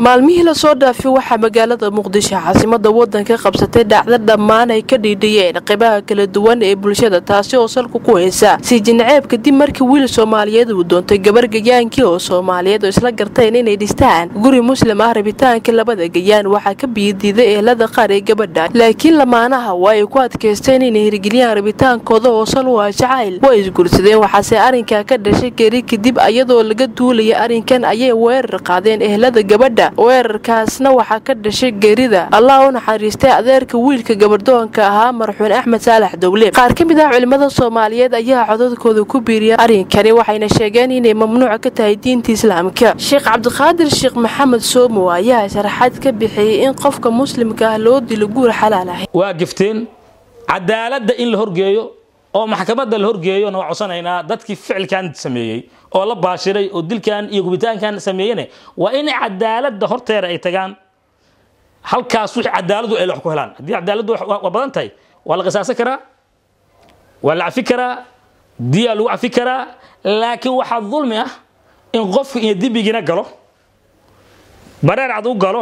maalmihii lasoo dhaafay waxaa magaalada muqdisho caasimada wadanka qabsatay dhacdo dhammaan ay ka dhiidhiyeen qaybaha kala duwan ee bulshada taasi oo salku ku haysa siijinceeb kadib markii wiil soomaaliyeed uu doontay gabar gayaankii oo soomaaliyeed oo isla garteen inay dhistaan guri muslim ah rabitaanka labada gayaan waxaa ka biyadiiday ehelada qaar ee gabadha laakiin lamaanaha waa ay ku adkaysteen inay hirgeliyaan rabitaankooda oo sal u ah jacayl way isguursadeen waxaase arrinkaa ka dhashay geri kadib iyadoo laga duulaya arrinkan ayay weerar qaadeen ehelada gabadha weerarkaasna waxaa ka dhashay geerida allah u naxariistay adeerka wiilka gabardoonka ahaa marxuun axmed saalax dowle qaar ka mid ah culimmada soomaaliyeed ayaa codadkooda ku biiriya arrinkani waxayna sheegeen inay mamnuuca ka tahay diinta islaamka sheekh cabdiqaadir sheekh maxamed soomo ayaa sharaxaad ka bixiyey in qofka muslimka ah loo dilo guur xalaal ah waa gifteen cadaaladda in la horgeeyo oo maxkamadda la horgeeyona waa codsanaynaa dadkii ficilkan sameeyey oo la baashiray oo dilkan iyo gubitaankan sameeyene waa in cadaaladda horteeda ay tagaan halkaas wixii cadaaladu ay wax ku helaan haddii cadaaladdu waa badan tahay waa la qisaasan karaa waa la cafi karaa diyaa lagu cafi karaa laakiin waxaa dulmi ah in qofku iyo dibigina galo bareer cad u galo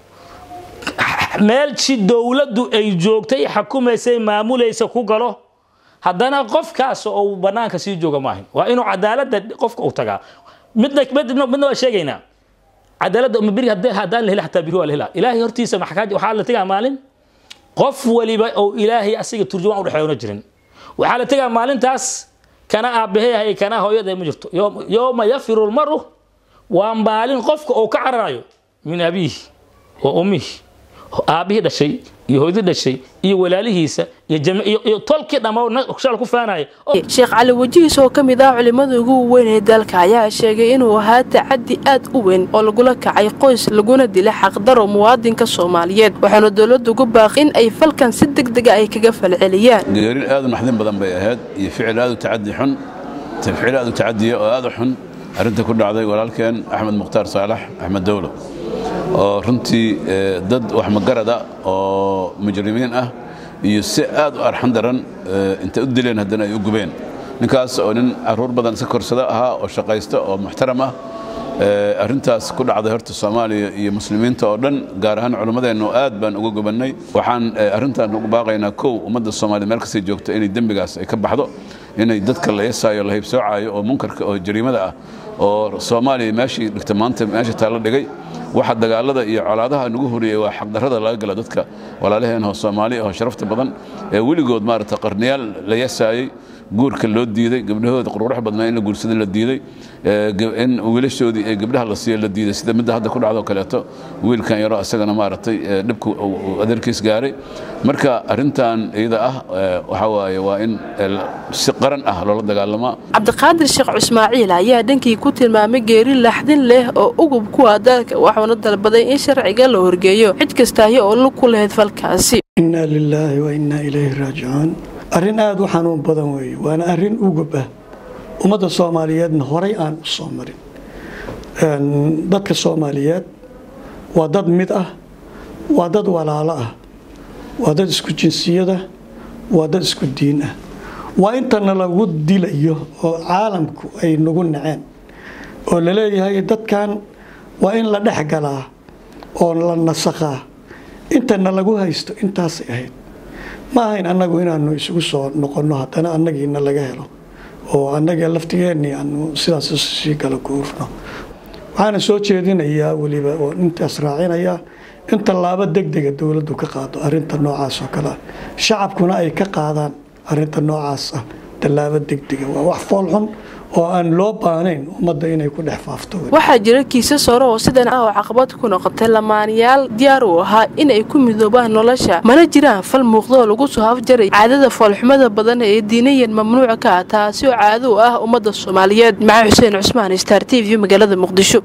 meelshii dowladdu ay joogtay xakumaysay maamulaysa ku galo haddana qofkaas oo banaanka sii jooga maahan waa inuu cadaaladda qofka u tagaa midna midna waa sheegaynaa cadaaladda beri haddaan la hela hataa biri waa la helaa ilaahay hortiisa maxkaaj waxaa la tegaa maalin qof waliba oo ilaahay asiga turjumaan udhexeeyona jirin waxaa la tegaa maalintaas kana aabbaheyahay kana hooyada ma jirto yooma yafiru lmaru waa maalin qofka uu ka cararayo min abiihi wa ummihi aabbihii dhashay iyo hooyadii dhashay iyo walaalihiisa iyo tolkii dhammaashal ku faanaya sheekh cali wajihiis oo ka mid ah culimmada ugu weyn ee dalka ayaa sheegay inuu ahaa tacadi aad u weyn oo lagula kacay qoys laguna dilay xaqdaro muwaadinka soomaaliyeed waxaana dowladdu ugu baaqi in ay falkan si deg dega ay kaga falceliyaan geerin aad u naxdin badan bay ahayd iyo ficil aad u tacadi xun ficil aad u tacadiya oo aad u xun arrinta ku dhacday walaalkeen axmed mukhtaar saalax axmed dowlo oo runtii dad wax magarada oo mujrimiin ah iyo si aad u arxan daran intay u dileen haddana ay u gubeen ninkaas oo nin caruur badan iska korsada ahaa oo shaqaysta oo muxtaram ah arrintaas ku dhacday horta soomaaliya iyo muslimiinta oo dhan gaar ahaan culimmadeennu aad baan uga gubannay waxaan arrintan ugu baaqaynaa kow ummadda soomaliya meel kastay joogto inay dembigaas ay ka baxdo inay dadka la yasaayo la haybsoocayo oo munkarka oo jariimada ah oo soomaaliya meeshii dhigta maanta meesha taalla dhigay waxa dagaalada iyo colaadaha nagu horiyey waa xaqdarrada laga gala dadka walaalaheen oo soomaali oo sharafta badan ee weligood maarata qarniyaal la yasaayey guurka loo diiday gabdhahooda quruurax badnaa in la guursada la diiday in wiilashoodii ee gabdhaha la siiyo la diiday sida midda hadda ku dhacdo kaleeto wiilkan yaro isagana maaragtay dhibku adeerkiis gaaray marka arrintan iyada ah waxa waaye waa in si qaran ah loola dagaalamaa cabdiqaadir sheekh ismaaciil ayaa dhankii ku tilmaamay geeri laxdin leh oo ugub ku ah dalka waxuuna dalbaday in sharciga la horgeeyo cid kastaahi oo la ku lahayd falkaasi innaa lilaahi wa innaa ilayhi raajicuun arrin aad u xanuun badan weeye waana arrin ugub ah ummadda soomaaliyeedna horay aan u soo marin dadka soomaaliyeed waa dad mid ah waa dad walaalo ah waa dad isku jinsiyada waa dad isku diin ah waa intana lagu dilayo oo caalamku ay nagu naceen oo laleeyahay dadkan waa in la dhex galaa oo la nasakhaa intana lagu haysto intaasay ahayd ma ahayn annagu inaanu isugu soo noqonno haddana annagiina laga helo oo annaga laftigeennii aanu sidaas sii kala guurno waxaana soo jeedinayaa weliba oo intaas raacinayaa in tallaabo degdega dowladdu ka qaado arrinta noocaas oo kale ah shacabkuna ay ka qaadaan arrinta noocaas ah tallaabo degdega waa wax foolxun oo aan loo baanayn ummadda inay ku dhex faafto waxaa jira kiisas hore oo sidan ah oo caqabad ku noqotay lamaanayaal diyaar u ahaa in ay ku midoobaan nolosha mana jiraan fal muuqdo oo lagu soo hafjaray caadada foolxumada badan ee diinayan mamnuuca ka ah taasi oo caado u ah ummadda soomaaliyeed maxaa xuseen cusmaan star t v magaalada muqdisho